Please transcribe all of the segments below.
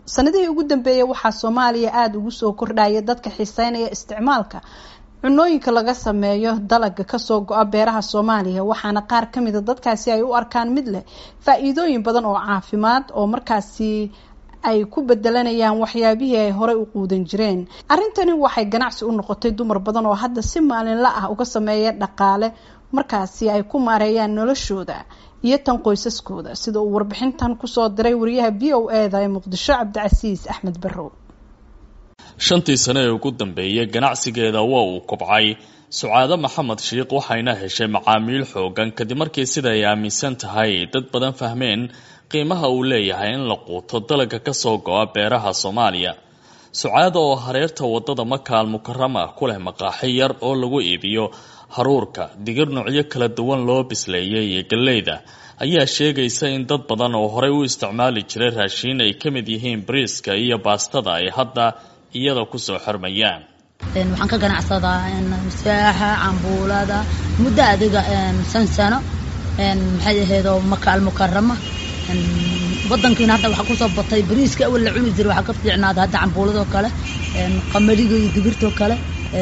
sanadihii ugu dambeeyay waxaa soomaaliya aada ugu soo kordhaya dadka xiiseynaya isticmaalka cunooyinka laga sameeyo dalaga kasoo go-a beeraha soomaaliya waxaana qaar kamida dadkaasi ay u arkaan mid leh faa-iidooyin badan oo caafimaad oo markaasi ay ku bedelanayaan waxyaabihii ay horey u quudan jireen arrintani waxay ganacsi u noqotay dumar badan oo hadda si maalinla ah uga sameeya dhaqaale markaasi ay ku maareeyaan noloshooda iyo tan qoysaskooda sida uu warbixintan kusoo diray wariyaha b o e da ee muqdisho cabdicasiis axmed barrow shantii sane ee ugu dambeeyay ganacsigeeda waa uu kobcay sucaado maxamed shiikh waxayna heshay macaamiil xoogan kadib markii sida ay aaminsan tahay dad badan fahmeen qiimaha uu leeyahay in la quuto dalaga kasoo go-a beeraha soomaaliya sucaada oo hareerta wadada makaal mukarama ku leh maqaaxi yar oo lagu iibiyo haruurka digir noocyo kala duwan loo bisleeyay iyo galleyda ayaa sheegaysa in dad badan oo horey u isticmaali jiray raashiin ay ka mid yihiin bariiska iyo baastada ay hadda iyada kusoo xirmayaan waxaan ka ganacsadaa saaxa cambuulada muddo adiga san sano maxay ahaydoo makaal mukarama wadankiina hadda waxaa kusoo batay bariiska awal la cuni jiray waxaa ka fiicnaada hadda cambuuladoo kale qamadiga iyo digirtoo kale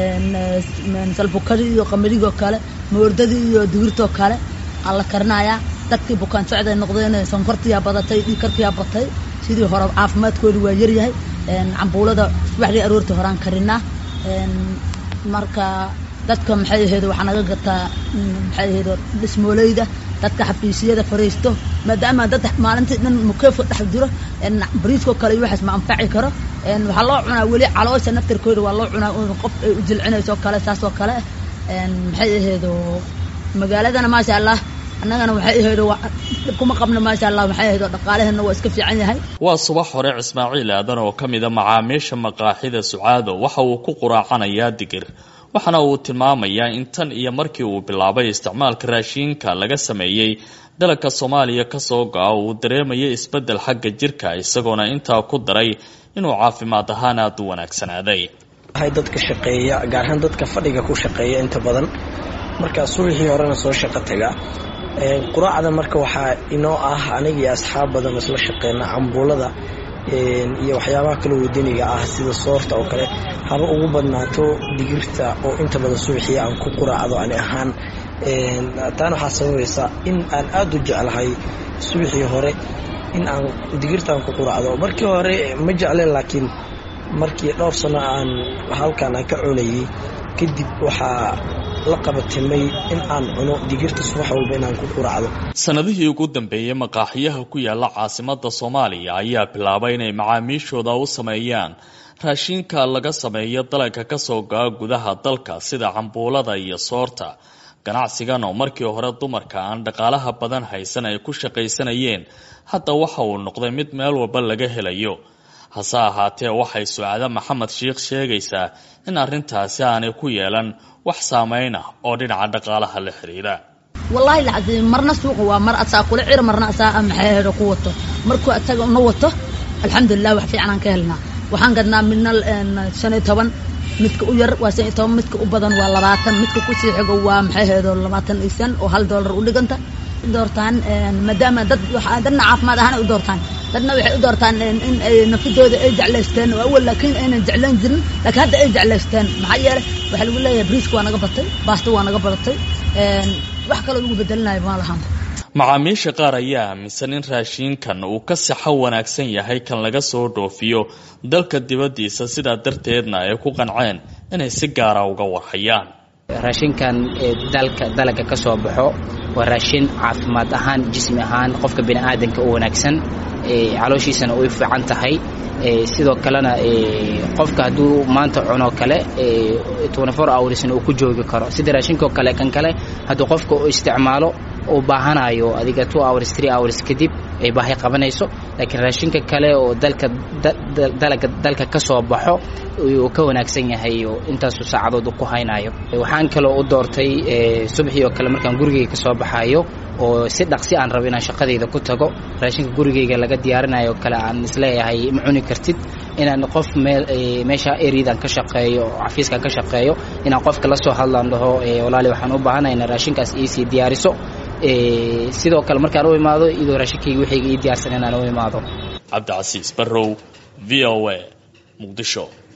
salbukadi iyo qamadigoo kale moordadii iyo digirtoo kale aa la karinayaa dadkii bukaan socday noqdeen sonkortiyaa badatay dhiikarkiyaa batay sidii hore caafimaadkooda waa yaryahay cambuulada subaxdii aroortii horaan karinaa marka dadka maxay ahayd waxaa naga gataa maxay ahayd dhismooleyda dadka xafiisyada fariisto maadaama dad maalintii dhan mukeefka dhex jiro bariiskoo kale iyo waxaas ma anfaci karo waxaa loo cunaa weli caloosha naftarkooda waa loo cunaa qof ay u jilcinayso kale saas oo kale maxay ahayd magaaladana maasha allah annagana waxay ahayd kuma qabno maasha allah maxay ahayd dhaqaalaheena waa iska fiican yahay waa subax hore ismaaciil aadan oo ka mida macaamiisha maqaaxida sucaado waxa uu ku quraacanayaa digir waxaana uu tilmaamayaa in tan iyo markii uu bilaabay isticmaalka raashiinka laga sameeyey dalagka soomaaliya kasoo go-a uu dareemayay isbedel xagga jirka isagoona intaa ku daray inuu caafimaad ahaan aada u wanaagsanaaday waxay dadka shaqeeya gaar ahaan dadka fadhiga ku shaqeeya inta badan markaa subaxii horena soo shaqo tagaa quraacda marka waxaa inoo ah aniga iyo asxaab badan isla shaqeyna cambuulada iyo waxyaabaha kale wadaniga ah sida soorta oo kale haba ugu badnaato digirta oo inta badan subaxii aan ku quraacdo ani ahaan taana waxaa sababaysa in aan aada u jeclahay subaxii hore in aan digirtaan ku quraacdo markii hore ma jecleen laakiin markii dhowr sano aan halkan aan ka cunayay kadib waxaa la qabatimay in aan cuno digirta subax walba inaan ku quraacdo sanadihii ugu dambeeyey maqaaxiyaha ku yaala caasimada soomaaliya ayaa bilaabay inay macaamiishooda u sameeyaan raashiinka laga sameeyo dalagka kasoo go-a gudaha dalka sida cambuulada iyo soorta ganacsigan oo markii hore dumarka aan dhaqaalaha badan haysan ay ku shaqaysanayeen hadda waxa uu noqday mid meel walba laga helayo hase ahaatee waxay sucaado maxamed shiikh sheegaysaa in arrintaasi aanay ku yeelan wax saameyn ah oo dhinaca dhaqaalaha la xiriira wallaahi lacadi marna suuqa waa mar asaa kula cir marna asaa maxay hedo ku wato markuu asaga na wato alxamdulilah wax fiican aan ka helnaa waxaan gadnaa midna shan iyo toban midka u yar waa shan iyo toban midka u badan waa labaatan midka kusii xigo waa maxay hedo labaatan iyo shan oo hal doolar u dhiganta doortaan maadaama dad dadna caafimaad ahaan ay u doortaan dadna waxay u doortaan in ay nafidooda ay jeclaysteen oo awal laakiin aynan jeclaan jirin laakiin hadda ay jeclaysteen maxaa yeelay waxaa lagu leeyahay briiska waa naga batay baasta waa naga badatay wax kaloo lagu bedelinayo ma lahan macaamiisha qaar ayaa aaminsan in raashiinkan uu ka saxo wanaagsan yahay kan laga soo dhoofiyo dalka dibaddiisa sidaa darteedna ay ku qanceen inay si gaara uga warhayaan raashinkan dalka dalaga ka soo baxo waa raashin caafimaad ahaan jismi ahaan qofka bini aadanka u wanaagsan calooshiisana uy fiican tahay sidoo kalena qofka hadduu maanta cuno kale hoursna uu ku joogi karo sida raashinkao kale kan kale hadduu qofka u isticmaalo uu baahanayo adiga hours hours kadib ay baahi qabanayso laakiin raashinka kale oo dalka dalaga dalka ka soo baxo uu ka wanaagsan yahay oo intaasu saacadood ku haynayo waxaan kaloo u doortay subaxii oo kale markaan gurigayga ka soo baxayo oo si dhaqsi aan rabo inaan shaqadayda ku tago raashinka gurigayga laga diyaarinayo kale aan isleeyahay ma cuni kartid inaan qof meesha eridan ka shaqeeyo oo xafiiskan ka shaqeeyo inaan qofka la soo hadlaan dhaho walaali waxaan u baahanahay ina raashinkaas iisii diyaariso sidoo kale markaan u imaado iyadoo raashinkayga wixayga ii diyaarsan inaan u imaado cabdicasiis barrow v o a muqdisho